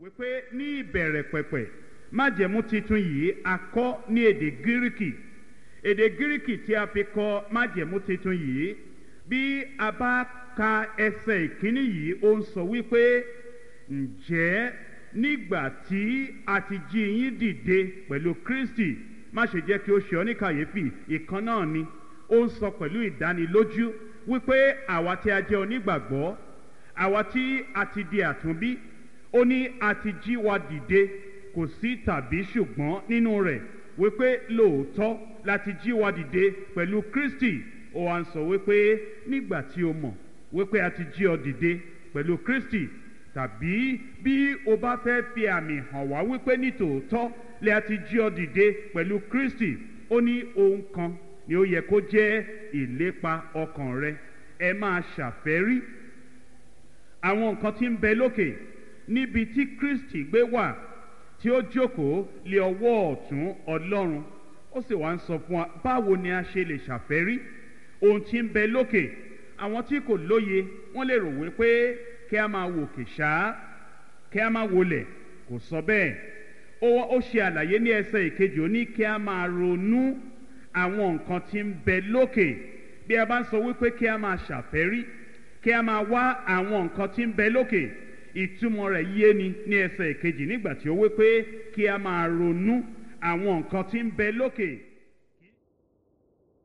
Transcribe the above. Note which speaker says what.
Speaker 1: wípé ní ìbẹ̀rẹ̀ pẹ̀pẹ̀ májẹ̀mú titun yìí a kọ́ ní èdè gíríkì èdè gíríkì tí a fi kọ májẹ̀mú titun yìí bí a bá ka ẹsẹ̀ ìkíní yìí ó ń sọ wípé ǹjẹ́ nígbà tí a ti jí yín dìde pẹ̀lú kristi má ṣe jẹ́ kí ó ṣe ọ́ ní kàyéfì ìkan náà ni ó ń sọ pẹ̀lú ìdánilójú wípé àwa tí a jẹ́ onígbàgbọ́ àwa tí a ti di àtúnbí ó ní a ti jí wa dìde kò sí tàbí ṣùgbọ́n nínú rẹ̀ wípé lóòótọ́ láti jí wa dìde pẹ̀lú kristi ó wá ń sọ wípé nígbà tí o mọ̀ wípé a ti jí ọ dìde pẹ̀lú kristi tàbí bí o bá fẹ́ fi àmì hàn wá wípé nítòótọ́ lè a ti jí ọ dìde pẹ̀lú kristi ó ní ohun kan ni ó yẹ kó jẹ́ ìlépa ọkàn rẹ ẹ máa ṣàfẹ́rí àwọn nǹkan tí ń bẹ lókè níbi tí kristi gbé wà tí ó jókòó lé ọwọ́ ọ̀tún ọlọ́run ó sì wá ń sọ fún wa báwo ni a ṣe lè ṣàfẹ́rí ohun tí ń bẹ lókè àwọn tí kò lóye wọ́n lè rò wípé kí a máa wòkè ṣáá kí a máa wọlẹ̀ kò sọ bẹ́ẹ̀ ó ṣe àlàyé ní ẹsẹ̀ ìkejì ó ní kí a máa ronú àwọn nǹkan tí ń bẹ lókè bí a bá ń sọ wípé kí a máa ṣàfẹ́rí kí a máa wá àwọn nǹkan tí ń bẹ lókè ìtumọ̀ rẹ̀ yé ni ní ẹsẹ̀ ìkejì nígbà tí ó wípé kí a máa ronú àwọn nǹkan tí ń bẹ lókè.